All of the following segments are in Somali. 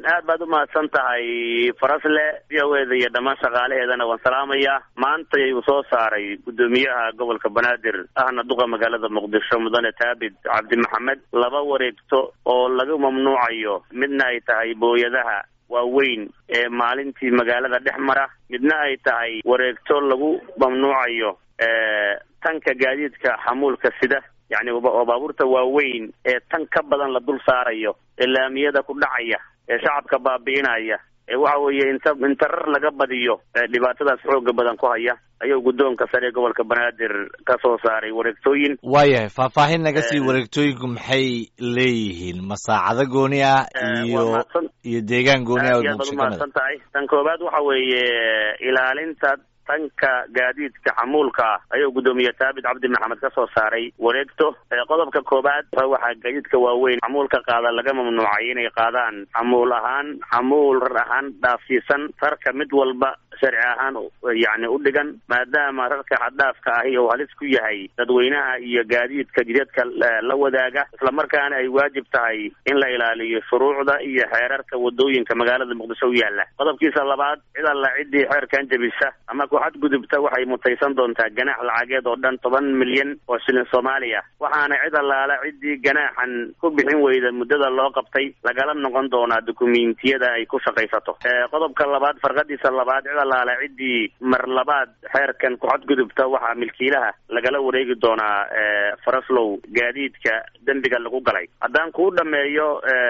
aad baad umahadsan tahay farasle v o eda iyo dhammaan shaqaalaheedana waan salaamayaa maanta ayuu soo saaray guddoomiyaha gobolka banaadir ahna duqa magaalada muqdisho mudane taabid cabdi maxamed laba wareegto oo laga mamnuucayo midna ay tahay booyadaha waaweyn ee maalintii magaalada dhex mara midna ay tahay wareegto lagu mamnuucayo tanka gaadiidka xamuulka sida yacni oo baabuurta waaweyn ee tan ka badan la dul saarayo ee laamiyada ku dhacaya ee shacabka baabi'inaya ee waxa weeye inta inta rar laga badiyo dhibaatadaas xooga badan ku haya ayuu guddoonka sare ee gobolka banaadir ka soo saaray wareegtooyin waayahay faahfaahin naga sii wareegtooyinku maxay leeyihiin ma saacado gooni ah iyo iyo deegaan gooni ah aad baad umahadsan tahay tan koowaad waxa weeye ilaalinta tanka gaadiidka xamuulka ah ayuu guddoomiye taabit cabdi maxamed ka soo saaray wareegto qodobka koowaad waxaa gaadiidka waaweyn xamuulka qaada laga mamnuucay inay qaadaan xamuul ahaan xamuul rar ahaan dhaafsiisan rarka mid walba sharci ahaan yacni u dhigan maadaama rarka xaddhaafka ahi uu halis ku yahay dadweynaha iyo gaadiidka jidadka la wadaaga islamarkaana ay waajib tahay in la ilaaliyo shuruucda iyo xeerarka wadooyinka magaalada muqdisho u yaala qodobkiisa labaad cid alla ciddii xeerkan jebisa ama ku xadgudubta waxay mutaysan doontaa ganaax lacageed oo dhan toban milyan oo shilin soomaaliya waxaana cid allaala ciddii ganaaxan ku bixin weyda muddada loo qabtay lagala noqon doonaa dukumiintiyada ay ku shaqaysato qodobka labaad farqadiisa labaad cid allaala ciddii mar labaad xeerkan ku xadgudubta waxaa milkiilaha lagala wareegi doonaa faraslow gaadiidka dembiga lagu galay haddaan kuu dhameeyo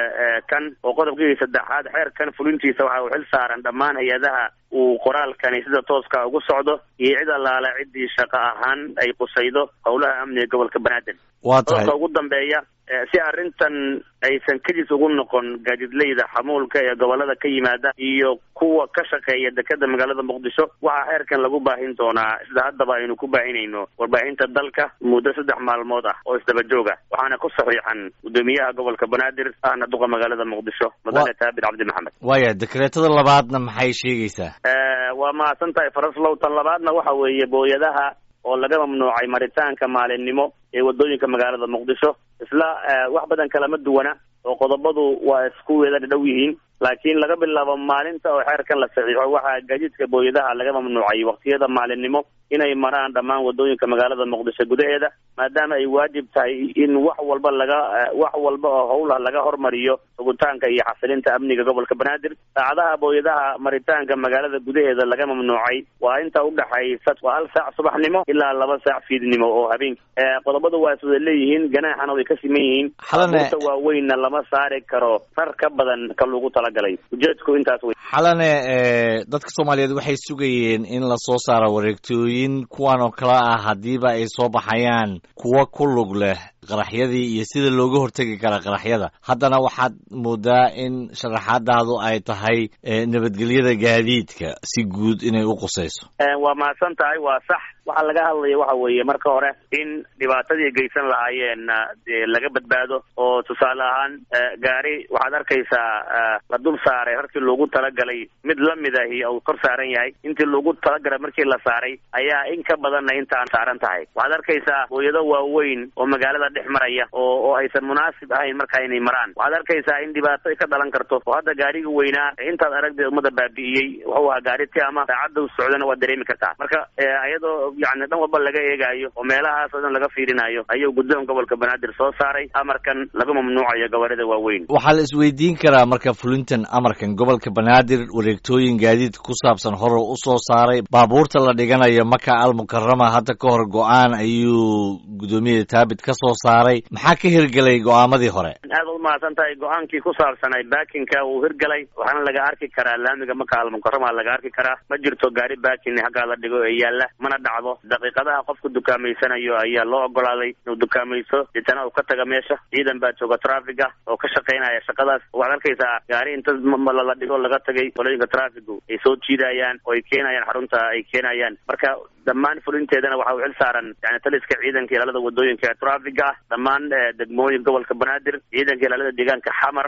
kan oo qodobkii saddexaad xeerkan fulintiisa waxa uu xil saaran dhammaan hay-adaha uu qoraalkani sida tooska ugu socdo iyo cid allaala ciddii shaqo ahaan ay qusaydo howlaha amniga gobolka banaadir waa tahay qodobka ugu dambeeya si arrintan aysan kadis ugu noqon gaadiidleyda xamuulka ee gobolada ka yimaada iyo kuwa ka shaqeeya dekeda magaalada muqdisho waxaa xeerkan lagu baahin doonaa sida haddaba aynu ku baahinayno warbaahinta dalka muddo saddex maalmood ah oo isdaba jooga waxaana ku saxiixan guddoomiyaha gobolka banaadir ahna duqa magaalada muqdisho mudane taabit cabdi maxamed waaya dekreetada labaadna maxay sheegaysaa waa mahadsan tahay faraslow tan labaadna waxa weeye booyadaha oo laga mamnuucay maritaanka maalinimo ee wadooyinka magaalada muqdisho isla wax badan kalama duwana oo qodobadu waa isku wada dhow yihiin laakiin laga bilaabo maalinta oo xeerkan la saxiixo waxaa gaadiidka booyadaha laga mamnuucay waqtiyada maalinimo inay maraan dhammaan wadooyinka magaalada muqdisho gudaheeda maadaama ay waajib tahay in wax walba laga wax walba oo howlah laga hormariyo sugitaanka iyo xasilinta amniga gobolka banaadir saacadaha booyadaha maritaanka magaalada gudaheeda laga mamnuucay waa inta udhaxaysa waa hal saac subaxnimo ilaa laba saac fiidnimo oo habeenki qodobadu waa iswada leeyihiin ganaaxana way ka siman yihiin abuurta waaweynna lama saari karo rar ka badan ka lagu talagalay ujeedku intaas wey xalane dadka soomaaliyeed waxay sugayeen in lasoo saaro wareegtooyin kuwan oo kale ah haddiiba ay soo baxayaan kuwa ku lug leh qaraxyadii iyo sida looga hortegi kara qaraxyada haddana waxaad moodaa in sharaxaadaadu ay tahay nabadgelyada gaadiidka si guud inay u qusayso waa mahadsan tahay waa sax waxaa laga hadlaya waxa weeye marka hore in dhibaatadii geysan lahaayeen dee laga badbaado oo tusaale ahaan gaari waxaad arkaysaa la dul saaray rarkii loogu talagalay mid lamid ahi uu kor saaran yahay intii loogu talagalay markii la saaray ayaa in ka badanna intaan saaran tahay waxaad arkaysaa hooyado waaweyn oo magaalada dhex maraya oo oo aysan munaasib ahayn markaa inay maraan waxaad arkaysaa in dhibaato ay ka dhalan karto oo hadda gaariga weynaa intaad aragdeed ummada baabi'iyey wuxuu ahaa gaari ti ama saacadda u socdana waad dareemi kartaa marka iyadoo yani dhan walba laga eegaayo oo meelahaas oo dhan laga fiirinayo ayuu guddoon gobolka banaadir soo saaray amarkan laga mamnuucayo gabarida waaweyn waxaa la isweydiin karaa marka fulintan amarkan gobolka banaadir wareegtooyin gaadiid ku saabsan hore u soo saaray baabuurta la dhiganayo maka almukarama hadda ka hor go-aan ayuu guddoomiyaha taabit ka soo saaray maxaa ka hirgelay go-aamadii hore aad u mahadsan tahay go-aankii ku saabsanay baakinka uu hirgalay waxaana laga arki karaa laamiga maka almukarama laga arki karaa ma jirto gaari baakin haggaa la dhigo ee yaalla mana dhacdo daqiiqadaha qofku dukaameysanayo ayaa loo ogolaaday inuu dukaamayso deetana uu ka taga meesha ciidan baa jooga traffiga oo ka shaqaynaya shaqadaas waxaad arkaysaa gaari inta la dhigo laga tagay qolooyinka traffigu ay soo jiidayaan oo ay keenayaan xarunta ay keenayaan marka dhammaan fulinteedana waxa uu xil saaran yani taliska ciidanka ilaalada wadooyinka ee traffiga ah dhammaan degmooyin gobolka banaadir ciidanka ilaalada deegaanka xamar